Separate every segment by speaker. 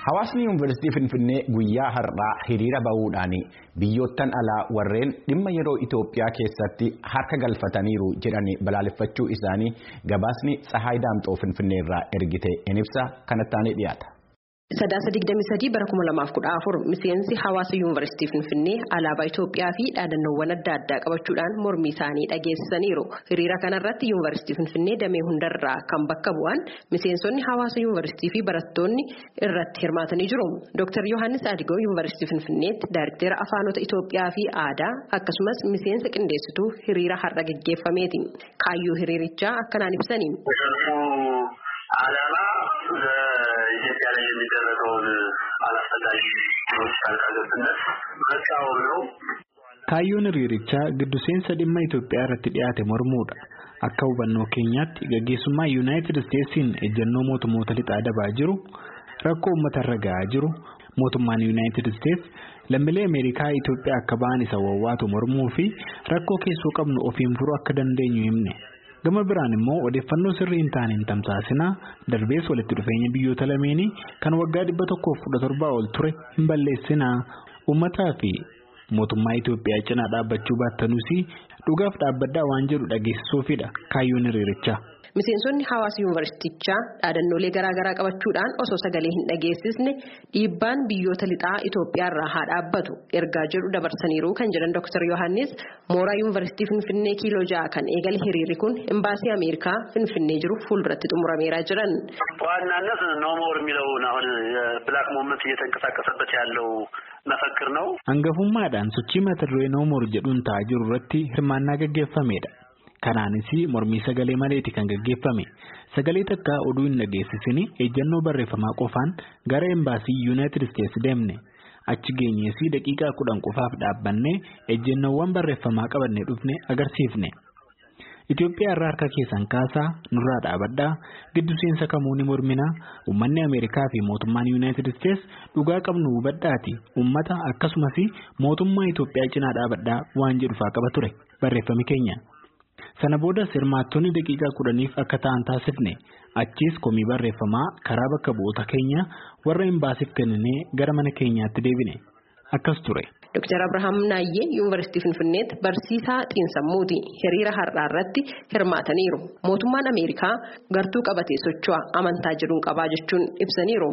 Speaker 1: Hawaasni Yuunivarsiitii Finfinnee guyyaa har'aa hiriira bahuudhaan biyyoottan alaa warreen dhimma yeroo Itoophiyaa keessatti harka galfataniiru jedhanii balaaleffachuu isaanii gabaasni Tsahaay Daamxoo Finfinnee irraa ergite in ibsa kanatti dhiyaata.
Speaker 2: Sadaasa 23 bara 2014 miseensi hawaasa yuunivarsiitii Finfinnee alaabaa Itoophiyaa fi dhaadannoowwan adda addaa qabachuudhaan mormii isaanii dhageessisaniiru. Hiriira kanarratti yuunivarsiitii Finfinnee damee hundarraa kan bakka bu'an miseensonni hawaasa yuunivarsiitii fi barattoonni irratti hirmaatanii jiru. Dr. Yohaannis Adigoo yuunivarsiitii Finfinneetti Daayirktera Afaanota Itoophiyaa fi Aadaa akkasumas miseensa qindeessituu hiriira har'a geggeeffameeti. Kaayyoo hiriirichaa akkanaan ibsani.
Speaker 3: ኢትዮጵያ ላይ የሚደረገውን አላስፈላጊ ጣልቃ ገብነት መቃወም ነው።
Speaker 4: Kaayyoon hiriirichaa giddu seensa dhimma Itoophiyaa irratti dhiyaate mormuudha. Akka hubannoo keenyaatti gaggeessummaa Yuunaayitid Isteetsiin ejjennoo mootummoota lixaa dabaa jiru rakkoo uummata irra gahaa jiru mootummaan Yuunaayitid Isteets lammiilee Ameerikaa Itoophiyaa akka ba'an isa wawwaatu mormuu fi rakkoo keessoo qabnu ofiin furuu akka dandeenyu himne. gama biraan immoo odeeffannoo sirrii hin taane hin tamsaasinaa darbees walitti dhufeenya biyyoota lameenii kan waggaa dhibba tokkoof kudha torbaa ol ture hin balleessinaa uummataa fi mootummaa Itoophiyaa cinaa dhaabbachuu baattanuus dhugaaf dhaabbaddaa waan jedhu dhageessisuufidha kaayyoon hiriirichaa.
Speaker 2: Miseensonni hawaasa yuunivarsiitichaa dhaadannoolee garaagaraa qabachuudhaan osoo sagalee hin dhageessisne dhiibbaan biyyoota lixaa Itoophiyaarraa haa dhaabbatu ergaa jedhu dabarsaniiru kan jedhan Dr. Yohaannis mooraa yuunivarsiitii Finfinnee kiiloo ja'a kan eegale hiriirri kun imbaasii Ameerikaa Finfinnee jiru fuulduratti xumurameeraa jiran.
Speaker 3: በዋናነት ኖሞር የሚለውን አሁን የብላክ ሞመንት እየተንቀሳቀሰበት ያለው መፈክር ነው።
Speaker 4: Hangafummaadhaan sochii mata duree noomoor jedhuun ta'aa jiru irratti hirmaannaa gaggeeffameedha. Kanaanis mormii sagalee maleeti kan gaggeeffame sagalee takka oduu hin dhageessisin ejjennoo barreeffamaa qofaan gara embaasii yuunaayitid isteetsi deemne achi geenyees daqiiqaa kudhan qofaaf dhaabbanne ejjennoowwan barreeffamaa qabannee dhufne agarsiifne. Itoophiyaa irraa harka keessan kaasaa nurraa dhaabadhaa giddu seensa kamuu ni morminaa uummanni Ameerikaa fi mootummaan yuunaayitid isteets dhugaa qabnu hubadhaati uummata akkasumas mootummaa Itoophiyaa cinaa dhaabadhaa waan jedhu faa qaba ture barreeffami keenya. Sana boodas hirmaattonni daqiiqaa kudhaniif akka ta'an taasifne achiis komii barreeffamaa karaa bakka bu'oota keenya warra imbaasiif kenninee gara mana keenyaatti deebine akkas ture.
Speaker 2: Dr. Abrahaam Naayyee yuunivarsiitii Finfinneetti barsiisaa xiinsammuuti hiriira har'aa irratti hirmaataniiru. Mootummaan Ameerikaa gartuu qabatee socho'a amantaa jedhuun qabaa jechuun ibsaniiru.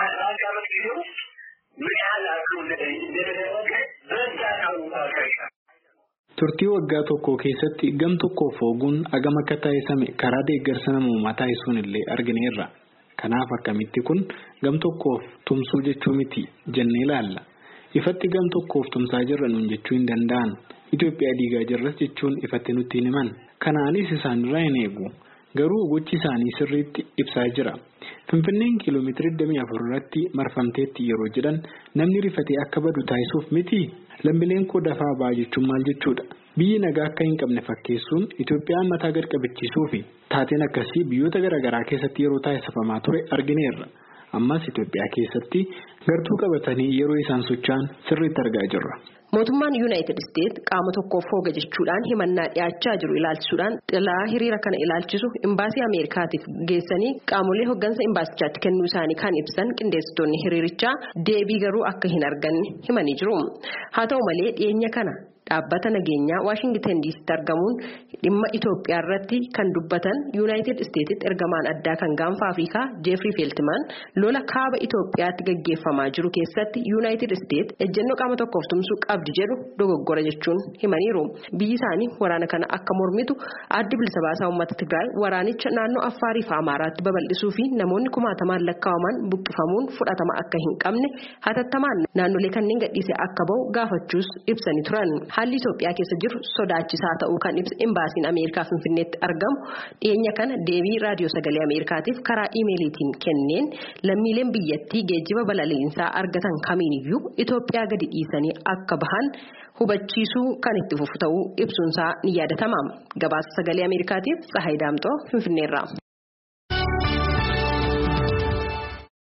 Speaker 4: Turtii waggaa tokko keessatti gam tokkoof hooguun agam akka taasifame karaa deeggarsa namoomaa taasisuun illee argineerra. Kanaaf akkamitti kun gam tokkoof tumsuu jechuu miti jennee ilaalla. Ifatti gam tokkoof tumsaa jirra nuun jechuu hin danda'an. Itoophiyaa diigaa jirras jechuun ifatti nutti hin himan. Kanaanis isaanirraa hin eegu. Garuu gochi isaanii sirriitti ibsaa jira. Finfinneen kiiloomeetira 24 irratti marfamteetti yeroo jedhan namni rifatee akka badu taasisuuf miti. Lammiileen koo dafaa ba'a jechuun maal jechuudha? Biyyi nagaa akka hin qabne fakkeessuun Itoophiyaan mataa gad qabachiisuu fi taateen akkasii biyyoota garaagaraa keessatti yeroo taasifamaa ture argineerra. Ammas Itoophiyaa keessatti gartuu qabatanii yeroo isaan socho'an sirriitti argaa jirra.
Speaker 2: Mootummaan Yuunaayitid Isteets qaama tokkoof hooga jechuudhaan himannaa dhiyaachaa jiru ilaalchisuudhaan xilaa hiriira kana ilaalchisu imbaasii Ameerikaatiif geessanii qaamolee hoggansa imbaasichaatti kennuu isaanii kan ibsan qindeessitoonni hiriirichaa deebii garuu akka hin arganne himanii jiru. Haa ta'u malee dhiyeenya kana dhaabbata nageenyaa Waashingtan diisitti argamuun dhimma Itoophiyaa irratti kan dubbatan Yuunaayitid Isteetsitti ergamaan addaa kan gaanfa Afrikaa Jeefrii Feeltimaan lola kaaba Itoophiyaatti gaggeeffamaa jiru keessatti Yuunaayitid Isteets ejjennoo qaama tokkoof tumsuu qabdi jedhu dogoggora jechuun himaniiru. Biyyi isaanii waraana kana akka mormitu addi bilisa baasaa uummata Tigraay waraanicha naannoo Affaarii fi Amaaraatti babal'isuu fi namoonni kumaatamaan lakkaa'aman buqqifamuun fudhatama akka hin qabne hatattamaan naannolee kanneen gadhiisee akka bahu gaafachuus ibsanii turan. Haalli Itoophiyaa keessa jiru sodaachisaa ta'uu kan ibsa imbaasiin Ameerikaa Finfinneetti argamu dhiyeenya kana deebii raadiyoo sagalee Ameerikaatiif karaa iimeeliitiin kenneen lammiileen biyyattii geejjiba balaliinsaa argatan kamiiniyyuu Itoophiyaa gadi dhiisanii akka bahan hubachiisuu kan itti fufu ta'uu ibsuunsaa ni yaadatama. Gabaasa sagalee Ameerikaatiif Tsahaay Daamxoo Finfinneerraa.